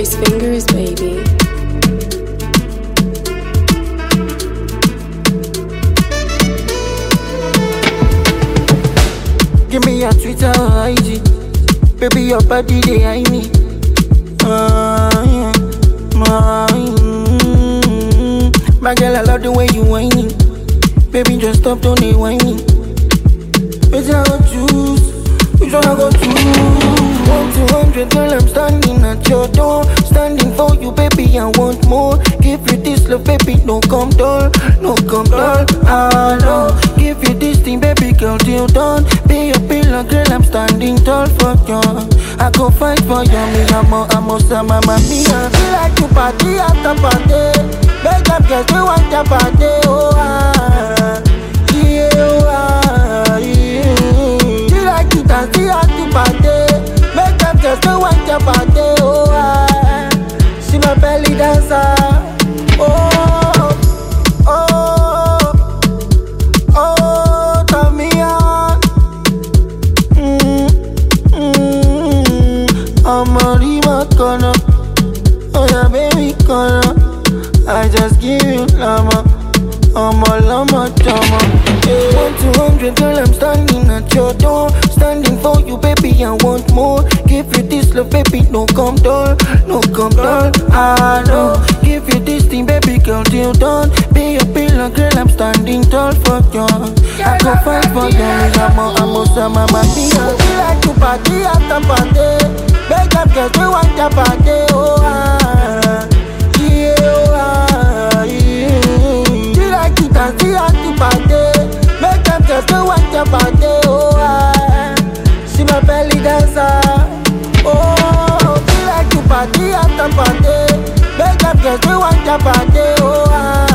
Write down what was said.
Trace fingers, baby. Give me your Twitter or IG. Baby, your body, they eye me. Uh, yeah. My, mm, my girl, I love the way you whining. Baby, just stop, don't they whining. Which I go choose? Which one I go choose? One to hundred, girl, I'm standing at your door. Standing for you, baby, I want more. Give you this love, baby, no come dull, no come dull. I know. Give you this thing, baby, girl, till done. Be a pillar, girl, I'm standing tall for you. I go fight for you, me, I'm a, I'm a, I'm a, mia. Feel like you party after party. Make up, girls, we want your party, oh, ah. Yeah, oh, ah, yeah. Feel like you dance, you have to party. Make them just go want your party, oh, ah. See my belly dancer, oh, oh, oh, turn me on. Mm, mm, I'm a remote corner, oh yeah, baby corner. I just give you lama, I'm a lama drama. Yeah. One to hundred, girl, I'm standing at your door, standing for you, baby. I want more. Give you this love, baby, no come dull, no come dull. I know. Give you this thing, baby, girl, till done. Be a pillar, girl, I'm standing tall for you. I go fight for you, me, I'm a, I'm a, I'm a, I'm a, Feel like you party after party. Make up, girls, we want your party, oh ah. Yeah, oh ah, yeah. Feel like you dance, you have to party. Make them just go want your party, oh ah. See my belly dancer, oh. Feel like you party after party. Make them just go want your party, oh ah.